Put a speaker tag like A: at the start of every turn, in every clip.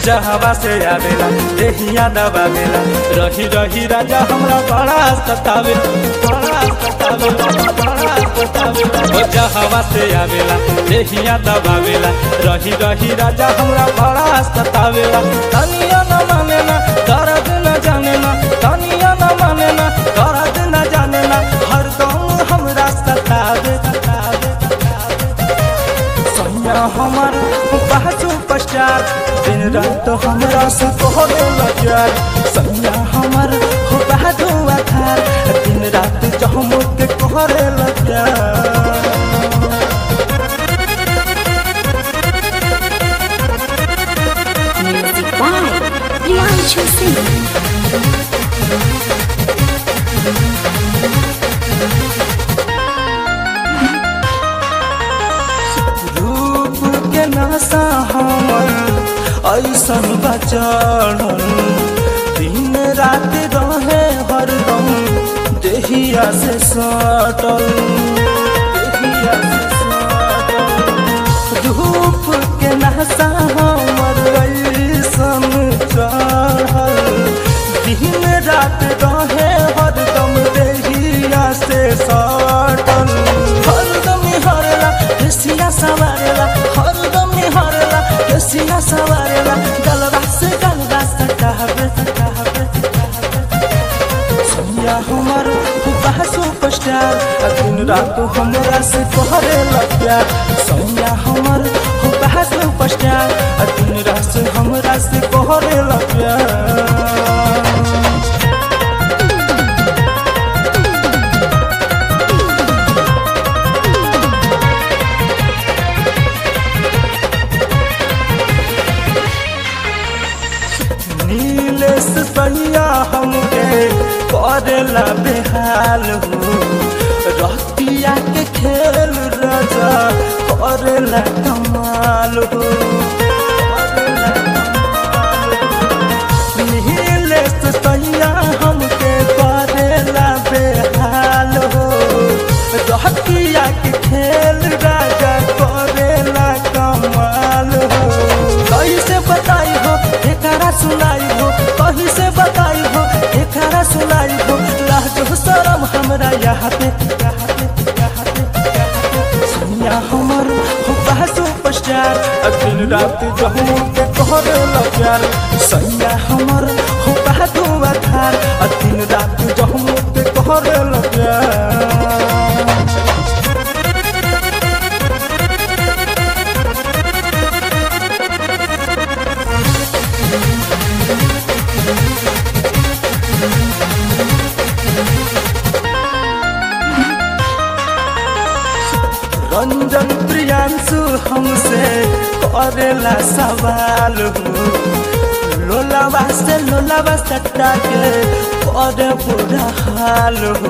A: जहवा से आवेला देहिया दबावेला रही रही राजा हमरा बड़ा सतावेला बड़ा सतावेला बड़ा सतावेला ओ जहवा से आवेला देहिया दबावेला रही रही राजा हमरा बड़ा सतावेला तनिया न माने ना दर्द न जाने ना तनिया न माने ना दर्द न जाने ना हरदम हमरा सतावे सतावे सैया हमर बाजू पश्चात दिन रात हमरा से कहले लजार सैया हमर हो बाजू आधार दिन रात जहमुत कहले लजार
B: Music by Priyanshu Singh.
A: रूप के नशा हमर ऐसन बचड़ल दिन रात रहे हरदम देहिया से सटल देहिया से सटल रूप के नशा हमर ऐसन चढ़ल दिन रात रहे हरदम देहिया से सटल हरदम हरला देसिया सवारेला हरदम हरला देसिया सवारेला गलबा से गलबा सटावे सटावे सैया हमर हुबा सुपरस्टार आ दिन रात हमरा से कहरे प्यार सैया हमर हुबा सुपरस्टार आ दिन रात से हमरा से कहरे प्यार नीलेश सैया हमके करेला बेहाल हो रतिया के खेल राजा करेला कमाल हो करेला कमाल हो। नीलेश सैया हमके करेला बेहाल हो रतिया के खेल राजा करेला कमाल हो कैसे बताई हो एकरा सुनाई हो कहीं से बताई हो एकरा सुनाई हो लाजो शरम हमरा यहाँ पे यहाँ पे यहाँ पे यहाँ पे सैया हमर हो सुपरस्टार आ दिन रात जहू के कहरे प्यार सैया हमर हो बातू आधार आ दिन रात जहू के कहरे प्यार रंजन प्रियांशु हमसे करेला सवाल हो लोलावा से लोलावा सट्टा के करे बुरा हाल हो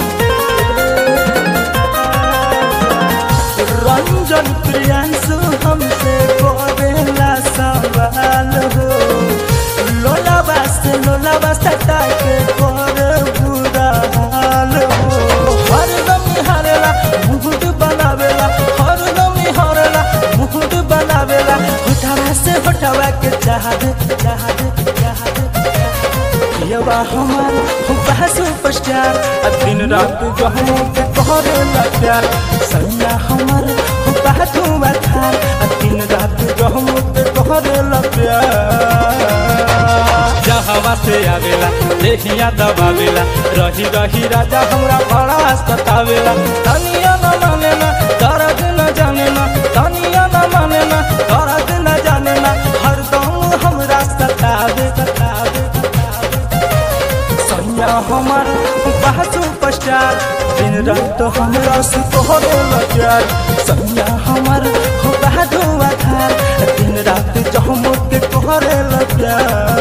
A: रंजन प्रियांशु हमसे करेला सवाल हो लोलावा से लोलावा सट्टा के करे बुरा हाल हो हरदम हरला मुकुट बनावेला हरदम हरला मुकुट बनावेला होठवा से होठवा के चाहत चाहत चाहत यवा हमार हुबा सुपरस्टार आ दिन रात गहनो के करेला प्यार सैया हमार हुबा धुआ थार आ दिन रात गहनो के करेला प्यार जहवा से आवेला देहिया दबावेला रही रही राजा हमरा बड़ा सतावेला तनिया न माने ना दर्द न जाने ना तनिया न माने ना दर्द न जाने ना हरदम हमरा सतावे सतावे सैया हमर बाजू पश्चात दिन रात हमरा से तोहरे प्यार सैया हमर बाजू आधार दिन रात जहमुत तोहरे प्यार